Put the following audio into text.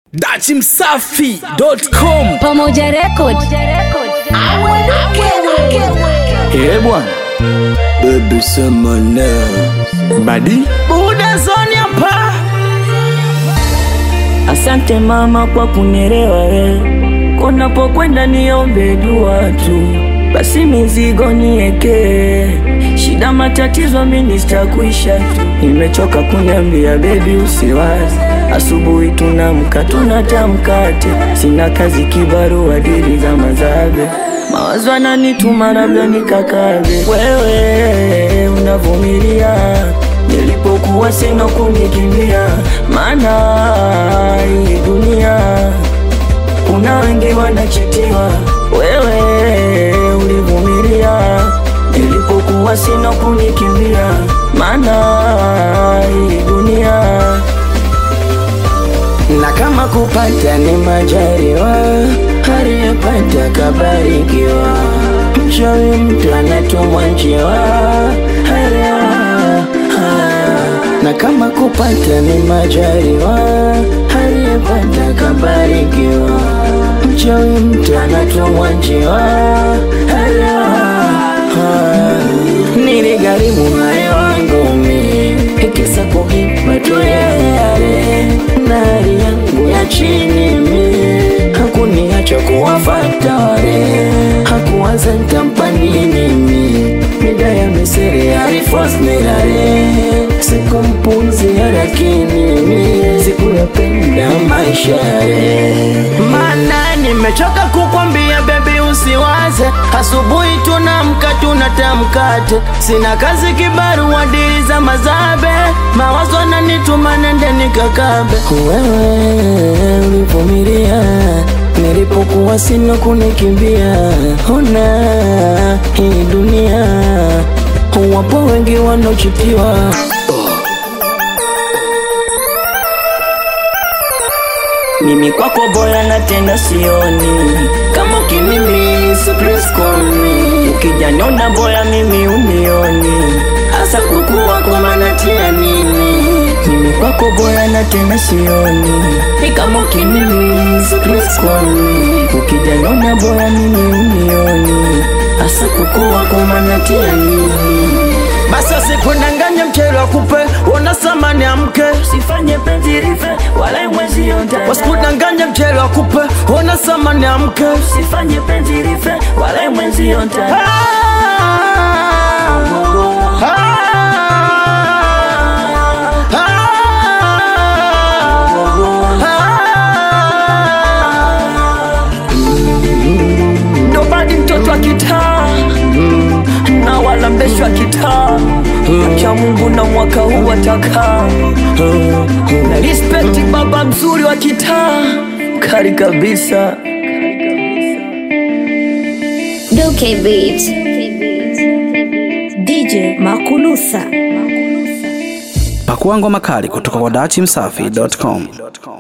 dachimsafi.com Pamoja Record. Eh bwana Baby sema na badi buda zoni hapa Asante mama kwa kunielewa we, kunapokwenda niombe dua tu, basi mizigo nieke, shida matatizo mimi sitakuisha tu. Nimechoka kuniambia bebi usiwazi, asubuhi tunamka tunatamkate, sina kazi kibarua dili za mazabe mawazo ananituma labda nikakabe. Wewe unavumilia nilipokuwa sina kunikimbia, maana hii dunia kuna wengi wanachitiwa. Wewe ulivumilia nilipokuwa sina kunikimbia, maana hii dunia na kama kupata ni majaliwa, aliyepata kabarikiwa. Mchawi mtu anatumwa njiwa, elewa. Ah. na kama kupata ni majaliwa, aliyepata kabarikiwa. Mchawi mtu anatumwa njiwa, elewa. Ah. Niligharimu hayo wangu mimi kisa kuhipa tu yale na hali yangu ya chini mi hakuniacha kuwafata wale hakuwaza nitampa nini mi mida ya misiri alifos nilale sikumpuzia lakini mi sikuyapenda maisha yale maana nimechoka kukwambia bebi usiwaze asubuhi tunamka tunatamkate sina kazi kibarua dili za mazabe mawazo nanituma nende nikakabe wewe ulivumilia nilipokuwa sina kunikimbia ona hii dunia wapo wengi wanaochitiwa mimi kwako boya na tena sioni kama ukimimi sipriskoni ukijanyona boya mimi unioni hasa kukua kwa manatia nini mimi kwako boya na tena sioni ni kama ukimimi sipriskoni ukijanyona boya mimi unioni hasa kukua kwa manatia nini basi asikudanganya mchele wa kupe ona samani ya mke sifanye penzi rife wala mwezi yote wasikudanganya mchele wa kupe ona samani ya mke sifanye penzi rife wala mwezi yote ndo badi mtoto wa kitaa na wala mbesho wa kitaa cha Mungu na mwaka huu watakaa na respect baba mzuri wa kitaa kari kabisa Duke Beat. DJ Makulusa. Pakua ngoma kali kutoka kwa dachimsafi.com.